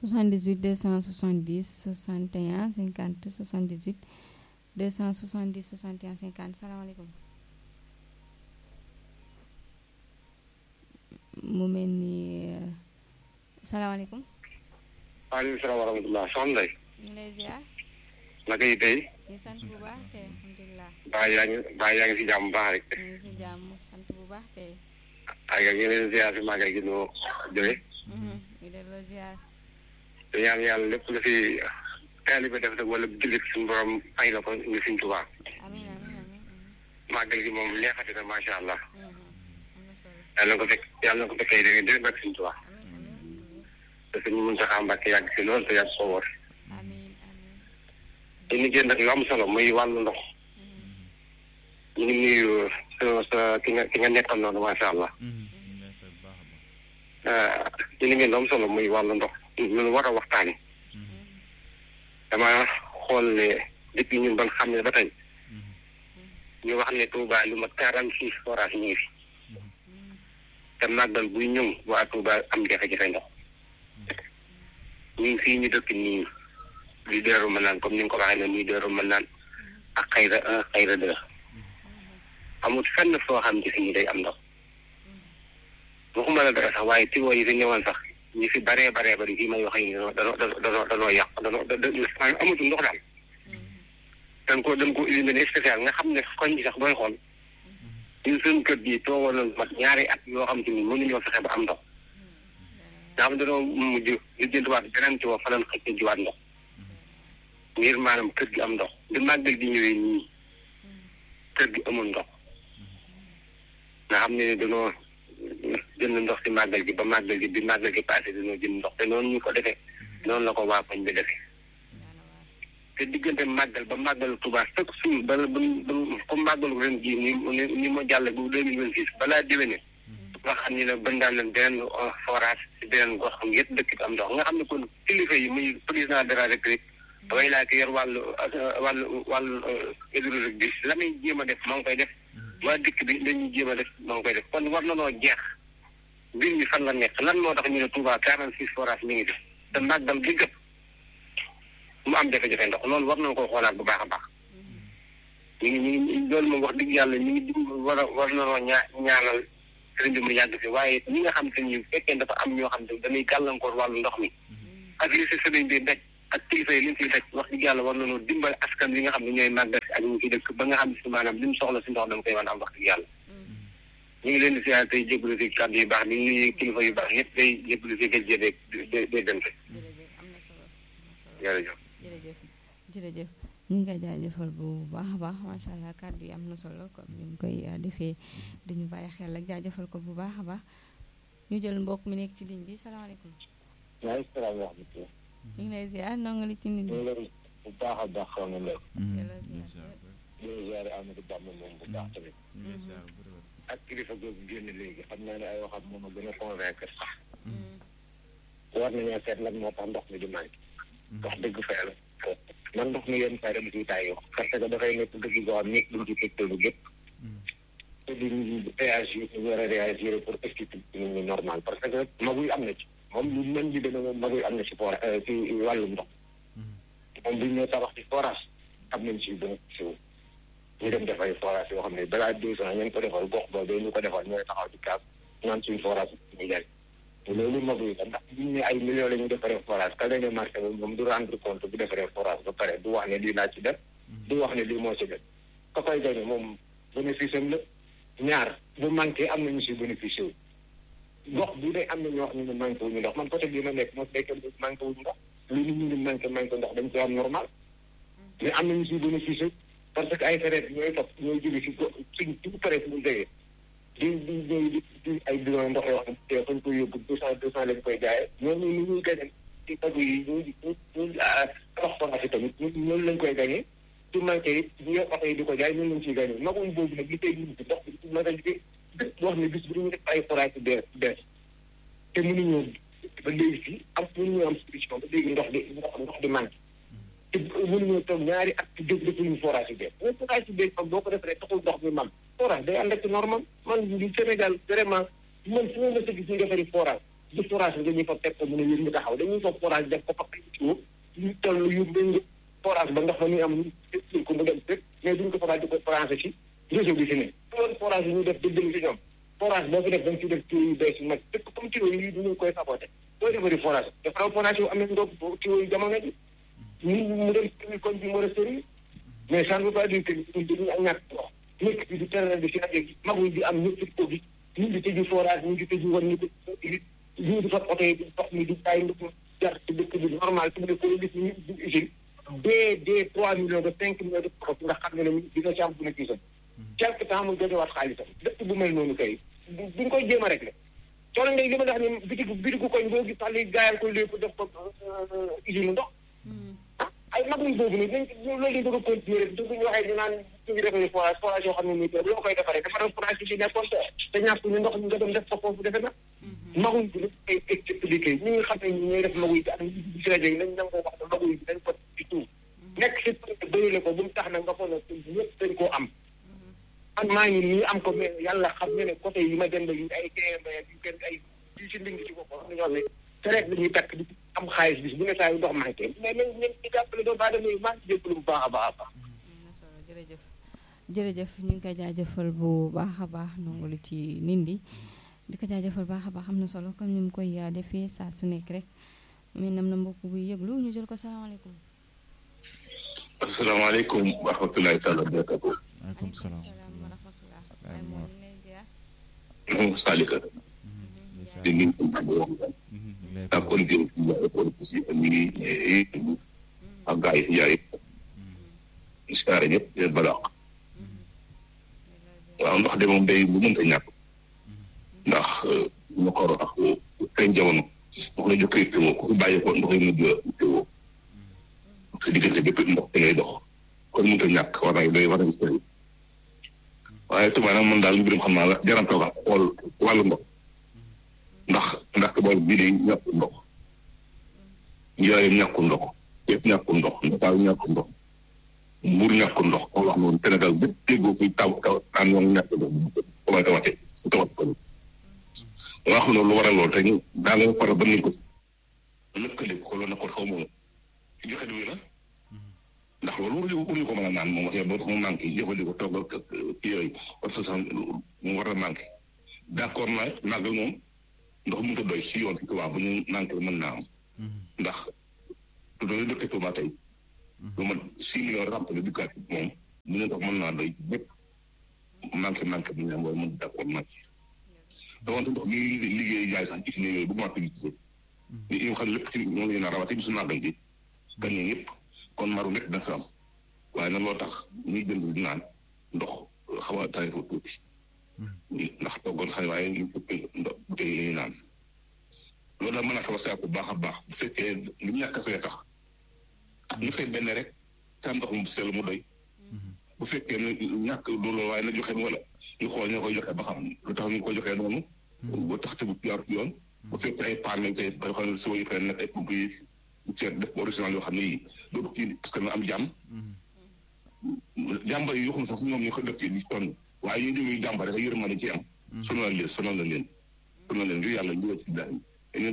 78 270 61 50 78 270 61 50 salaamaaleykum mu mel ni salaamaaleykum. waaleykum salaam wa rahmatulah soxna Ndeye. ñu ngi lay ziar. naka yi tey. ñu sant bu baax kay alhamdulilah. baa yaa ngi baa yaa ngi si jàmm bu baax rek. ñu ngi si jàmm sant bu baax kay. ay nga leen ziar si màggal gi noo jóge. ñu delloo ziar. te ñaan yàlla lépp lu fi taalibe def rek wala jullit suñu borom ay la ko ngi Sëñ Tuubaa. amiin amiin amiin. màggal gi moom neexati na macha allah. am na solo. yàlla na ko fekk yàlla na ko fekkee dégg nga dégg nga Sëñ Tuubaa. amiin amiin amiin. te suñu Muntaxa Mbàkke yàgg si lool te yàgg ko wóor. amiin amiin. te ñu génn nag lu am solo muy wàllu ndox. ñu ngi nuyu sa sa ki nga ki nga nekkal noonu macha allah. ci li ngeen am solo muy wàllu ndox ñu war a waxtaani dama xool ne depuis ñun ban xam ne ba tey ñu wax ne Touba lu ma quarante six forage ñu ngi fi te màggal buy ñëw waa Touba am jafe-jafe ndox ñu ngi fii ñu dëkk nii li deeru mën naan comme ni nga ko waxee ne nii deeru mën naan ak xayra un xayra deux amul fenn foo xam ne fii day am ndox waxuma la dara sax waaye tiwo yi fi ñëwoon sax ñi fi baree baree bari fii may wax yi danoo danoo danoo danoo yàq danoo amatul ndox daal dañ ko dañ ko éliminé spécial nga xam ne koñ bi sax booy xool ñun suñu kër gi toogoon na mat ñaari at yoo xam te ni mënuñoo fexe ba am ndox nga xam ne dañoo mujj ñu jëntuwaat beneen tiwo fa lañ xëcc jiwaat ndox ngir maanaam kër gi am ndox di màggal gi ñëwee nii kër gi amul ndox nga xam ne dañoo jënd ndox si màggal gi ba màggal gi bi màggal gi passé dañoo jënd ndox te noonu ñu ko defee noonu la ko waa koñ bi defee te diggante màggal ba màggalu Tuubaa chaque jour bala ba comme màggalu ren jii ni ni ni ma jàll bu deux mille vingt six balaa déwéne nga xam ne ne bën daan leen beneen forage si beneen gox xam yëpp dëkk bi am ndox nga xam ne kon kilifa yi muy président de la république way laa ki yor wàllu wàllu wàllu hydraulique bi la muy jéem a def maa ngi koy def waa dëkk bi dañuy jéem a def maa ngi koy def kon war na noo jeex mbir mi fan la nekk lan moo tax ñu ne Touba quarante six forage mi ngi def te màggal gi gëpp mu am jafe-jafe ndox loolu war nañu ko xoolaat bu baax a baax ñu ngi ñu ngi loolu moom wax dëgg yàlla ñu ngi dim war a war nañoo ñaa ñaanal sëriñ bi mu yàgg fi waaye ñi nga xam te ni fekkee dafa am ñoo xam te dañuy gàllankoor wàllu ndox mi ak li si sëriñ bi daj ak kilifa yi li ñu fiy daj wax dëgg yàlla war nañoo dimbali askan wi nga xam ne ñooy màggal si ak ñu ci dëkk ba nga xam ne si maanaam li mu soxla si ndox dama koy mën a am wax dëgg yàlla ñu ngi leen di siyaare tey jégalu si kàddu yu baax di nuyu kilifa yu baax yëpp day jégalu si gëj de de déggante. jërëjëf am na solo am na solo jërëjëf. jërëjëf jërëjëf ñu ngi koy jaajëfal bu baax a baax macha allah kàddu yi am na solo comme ni mu koy defee duñu bàyyi xel ak jaajëfal ko bu baax a baax ñu jël mbokk mi nekk ci ligne bi salaamaaleykum. maaleykum salaam wa rahmatulah. ñu ngi lay ziar ndongo li ci nit ñu ñi. ngi lay bu baax a baax xaw na lool. delloo ziar. ñu ngi ziare Amadou Bamba moom bu baax tamit. ak kilifa googu génn léegi xam naa ne ay waxam moom a gën a convaincre sax. war nañoo seet lan moo tax ndox mi di manqué. wax dëgg fa yàlla. man ndox mi yenn saa yi dama ciy taayoo. parce que dafay nekk dëgg goo xam nekk duñ ci tegtalu gépp. te duñ réagir ñu war a réagir pour expliquer nit ñi normal parce que maguy am na ci. moom lu mën di demee moom maguy am na ci for ci wàllum ndox. moom bu ñu nee tabax ci forage am nañ ci bénéfice wu. ñu dem def ay forage yoo xam ne balaa deux ans ñu ko defal gox boobu ñu ko defal ñooy taxaw ci kaas naan suñu forage ñu jaay loolu maguy la ndax bu ñu ne ay millions la ñu defaree forage ka lañu marché bi moom du rendre compte bu defaree forage ba pare du wax ne lii laa ci def du wax ne lii moo ci def ka koy gañe moom bénéfice am la ñaar bu manqué am nañu si bénéfice wu gox bu dee am na ñoo xam ne manqué wuñu ndox man côté bii ma nekk moo nekk manqué wuñu ndox lu nit ñi di manqué manqué ndox dañ ko am normal mais am nañu si bénéfice parce que ay frais ñooy topp ñooy jóge si go suñ tout pare fu mu jógee di di ñooy di di ay bidon ndox yoo xam te fañ koy yóbbu deux cent deux cent lañ koy jaayee ñooñu ni ñuy gañe ci tagu yi ñu ñu ñu tabax forage yi tamit ñooñu lañ koy gañee su manqué it ñu yor oto yi di ko jaay ñooñu lañ ciy gañee maguñ boobu nag li tey ñu ci ndox bi ma dañ ci dëkk boo xam ne bis bu ñu def ay forage yu bees bees te mënuñoo ba léegi fii am mënuñoo am solution ba léegi ndox di ndox ndox di manqué te mënuñoo toog ñaari at ci dëgg defuñu forage yu bees mais forage yu bees am boo ko defee taxul ndox mi mam forage day ànd ak normal man di Sénégal vraiment man fu ma mës a gis ñu defari forage du forage bi dañuy fa teg ko mu ne yéen ñu taxaw dañuy fa forage def ko fa tuyau yu toll yu bëri forage ba ndax fa ñuy am ñu ko mu dem rek mais duñ ko forage di ko branché ci réseau bi fi ne loolu forage yi ñu def dëgg ci ñoom forage boo fi def da nga ciy def tuyau yu bees yu mag dëkk comme tuyau yi ñu koy saboté booy defari forage dafa forage yu am nañ ndox tuyau yu jamono ji ñu mu dem ci koñ bi mën a sëri mais ça ne veut pas dire que ñun dañuy ñàkk ndox nekk bi di terrain bi si rajo bi maguñ di am ñëpp ci ko gi ñu ngi tëju forage ñu ngi tëju war ñu ko ñu di fa oto yi ndox mi di bàyyi ndox jar ci dëkk bi normal su mu ne ko gis ñu di usine dee dee trois millions de cinq millions de profit nga xam ne ne dina ci am bu ne kii quelque temps mu jotewaat xaalisam dëkk bu mel noonu kay duñ koy jéem a rek la coono ngay li ma wax ni bitigu bitigu koñ boo gis sax li gaayal ko lépp def ko usine ndox ay mag lañ boobu nii dañ loolu lañ bëgg a continuer rek du ñu waxee ñu naan ñu ngi defaree forage forage yoo xam ne nii loo koy defaree defaral forage bi si nekkoon te ñàkk ñu ndox ñu nga dem def ko foofu defe na maguñ bi nag ay expliqué ñi nga xam ne ñi ñooy def maguy bi ak ñi si rajo yi nañ nangoo wax ne maguy bi dañ ko ci tuub nekk si bërile ko bu mu tax nag nga foog ne ñëpp dañ koo am man maa ngi nii am ko mais yàlla xam ne ne côté yi ma dem ba yi ay TMB yu kenn ay yu si nding ci boppam am na ñoo xam ne traite la ñuy takk di am xaalis bis bu ne saa yu ndox manqué mais nañ nañ ci jàppale doomu aadama yi maa ngi jéggalu bu baax a baax a baax am na solo jërëjëf jërëjëf ñu ngi koy jaajëfal bu baax a baax nongulu ci nindi di ko jaajëfal baax a baax am na solo comme ni mu koy defee saa su nekk rek mais nam na mbokk buy yëglu ñu jël ko salaamaaleykum asalaamaaleykum wa rahmatulahi taala wa barakatu waaleykum salaam salaam wa rahmatullah ay moom ñu lay ziar moom Salika di ngi ak kon jëm ci yaay kon ci ñi ngi ak gaa yi yaay iskaare ñëpp leen balaax waaw ndax de moom day bu mënta ñàkk ndax ñu ko ak kañ jamono wax la jokkee teewoo ku bàyyi ko ndox yi mujj teewoo te diggante bépp ndox da ngay dox kon mënta ñàkk war na doy war na sëriñ waaye tubaab nag man daal mbirum xam naa la jaranta wax xool wàllu ndox ndax ndax bool bii day ñàkku ndox njaareem ñàkku ndox yëpp ñàkku ndox ndakaaru ñàkku ndox mbuur ñàkku ndox ko wax noonu Sénégal bépp déggoo kuy taw taw naan ñoom ñàkk ndox commencé tawate su tawat ko nga xam ne lu waral loolu te ñu daa nga pare ba nañ ko lëkkale ko loolu na ko xaw moom ci joxe du la ndax loolu waruñu waruñu ko mën a naan moom wax ba mu manqué jëfandikoo toog ak kii yooyu parce que sax mu war a manqué d' accord na màggal moom ndox mënut a doy si yoon ci tubaab bu ñu manqué mën naa am ndax su doon dëkk Tuuba tey lu ma six millions rempli du gàtt moom mu ne ndox mën naa doy bépp manqué manqué bu ñu am waaye mën d' accord naa ci dawante ndox mi liggéey jaay sax ci ne yooyu bu ma publicité ni ñu xam lépp ci ñoom la ñu rawate bi su màggal bi gan ñi ñëpp kon maru nekk dina fi am waaye nag loo tax ñuy jënd di naan ndox xaw a tari fa tuuti ndax toggoon xëy waaye ñu ëpp ndox butéel yi ñuy naan loolu daal mën a xaw a saako bu baax a baax bu fekkee li ñàkk a fee tax ñu fay benn rek te am ndox mu sell mu doy bu fekkee ne ñàkk loolu waaye na joxe wala ñu xool ñoo koy joxe ba xam lu tax ñu koy joxee noonu ba tax te bu jaar yoon bu fekkee ay paan lañ tey ba xam ne si wayu fay nekk ay pompe yi ceeb def original yoo xam ne yii dootu kii parce que na am jàmm jàmbar yi yoo xam ne sax ñoom ñu ko def ci di sonn waaye ñu jógee jàmbar rek yërmande ci am sonal leen sonal na leen sonal leen ngir yàlla ñu ci daal